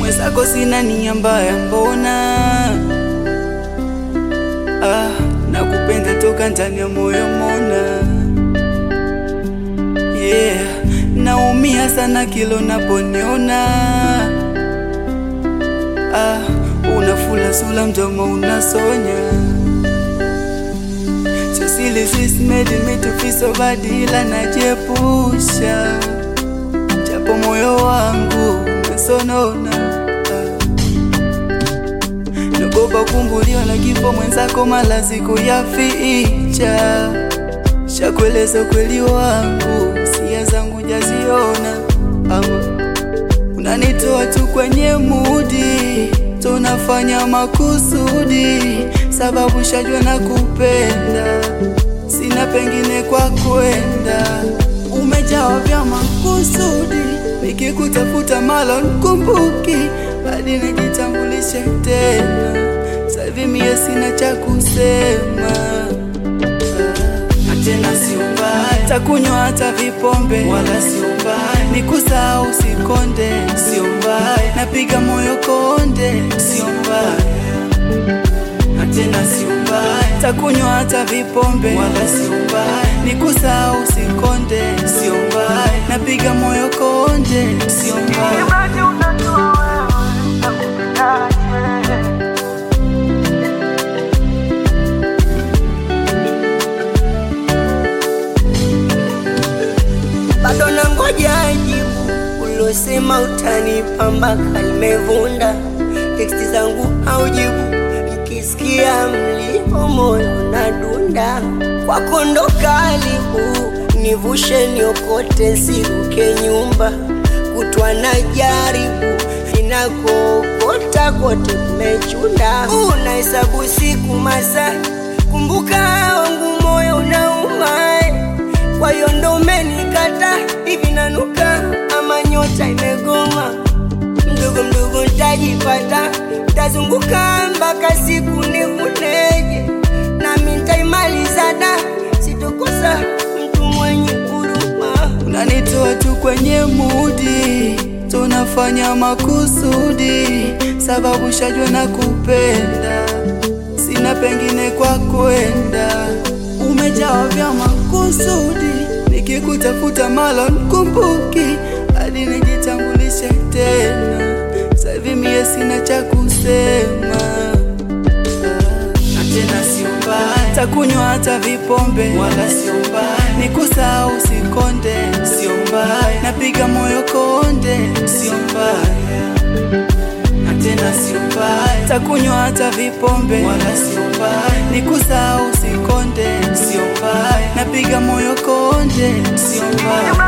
mwenzako sina nia mbaya, mbona ah, nakupenda toka ndani ya moyo mona yeah. Naumia sana kilo naponiona ah, unafula sula mdomo unasonya Sosili sis made me to feel so bad ila najiepusha japo moyo wangu umesonona ah. Nagopa kumbuliwa na kifo mwenzako malazi kuyaficha Shakueleza ukweli wangu sia zangu jaziona ama unanitoa tu kwenye mudi tunafanya makusudi sababu shajua na kupenda sina pengine kwa kwenda umejawa vya makusudi nikikutafuta malo nkumbuki hadi nijitambulishe tena sahivi mie sina cha kusema na tena sio mbaya takunywa hata vipombe wala sio mbaya nikusahau sikonde sio mbaya napiga moyo konde sio mbaya na tena sio mbaya takunywa hata vipombe wala sio mbaya nikusahau sikonde sio mbaya napiga moyo konde sio mbaya Imradi unajua wewe nakupendaje. bado nangoja jibu ulosema utanipa mpaka limevunda. Teksti zangu haujibu, nikisikia mlio moyo na dunda. Kwako ndo karibu, nivushe niokote, siruke nyumba kutwa na jaribu inakookota kote kumechunda. Unahesabu siku masaa, kumbuka wangu moyo unauma kwa hiyo ndo umenikata hivi nanuka ama nyota imegoma mdogo mdogo ntajipata ntazunguka mpaka siku nivuneje nami ntaimalizana sitokosa mtu mwenye huruma unanitoa tu kwenye mudi tunafanya makusudi sababu shajua na kupenda sina pengine kwa kwenda umejawa vya makusudi nikikutafuta malo nkumbuki hadi nijitambulishe tena sahivi mie sina cha kusema na tena sio mbaya takunywa hata vipombe wala sio mbaya nikusahau sikonde sio mbaya napiga moyo konde sio mbaya na tena sio mbaya takunywa hata vipombe wala sio mbaya nikusahau sikonde sio mbaya napiga moyo konde sio mbaya